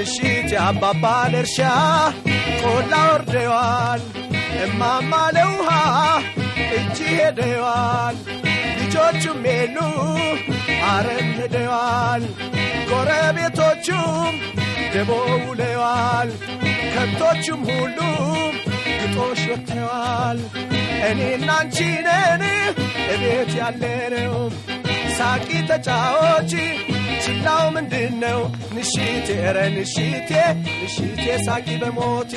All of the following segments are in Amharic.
ንሽት የአባባል እርሻ ቆላ ወርደዋል እማማ ለውሃ እጅ ሄደዋል ልጆቹም የሉ አረም ሄደዋል ጎረቤቶቹም ደቦ ውለዋል ከብቶቹም ሁሉም ግጦሽ ወጥተዋል እኔና አንቺ ነን እቤት ያለነው ሳቂ ተጫዎች ችላው ምንድን ነው ንሽቴ ረ ንሽቴ ንሽቴ ሳቂ በሞቴ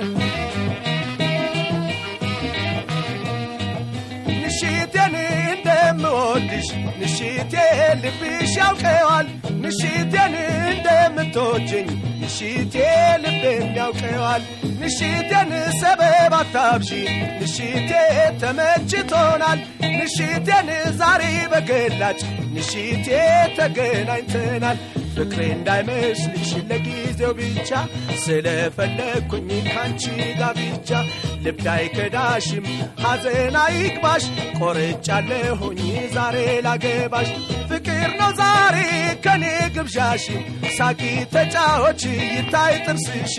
ንሽቴን እንደምወድሽ ንሽቴ ልብሽ ያውቀዋል ንሽቴን እንደምትወጅኝ ንሽቴ ልቤም ያውቀዋል ንሽቴን ሰበብ አታብዢ ንሽቴ ተመችቶናል ንሽቴን ዛሬ በገላጭ ንሽቴ ተገናኝተናል ፍቅሬ እንዳይመስልሽ ለጊዜው ብቻ ስለፈለግኩኝ ካንቺ ጋር ብቻ ልብ አይከዳሽም ሐዘን አይግባሽ ቆርጫለሁኝ ዛሬ ላገባሽ ፍቅር ነው ዛሬ ከኔ ግብዣሽ ሳቂ ተጫዎች ይታይ ጥርስሽ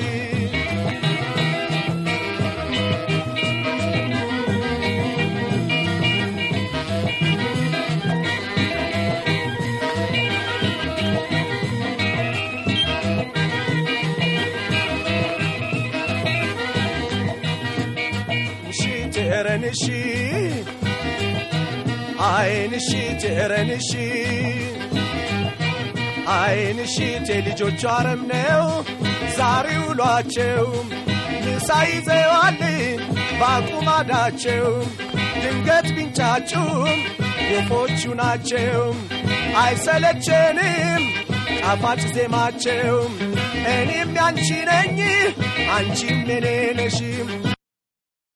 ጀረንሺ አይንሺ ጀረንሺ አይንሺ የልጆቹ አረም ነው ዛሬ ውሏቸው ምሳ ይዘዋል ባቁማዳቸው ድንገት ቢንጫጩም ወፎቹ ናቸው አይሰለቸንም ጣፋጭ ዜማቸው እኔም ያንቺ ነኝ አንቺም የኔ ነሽም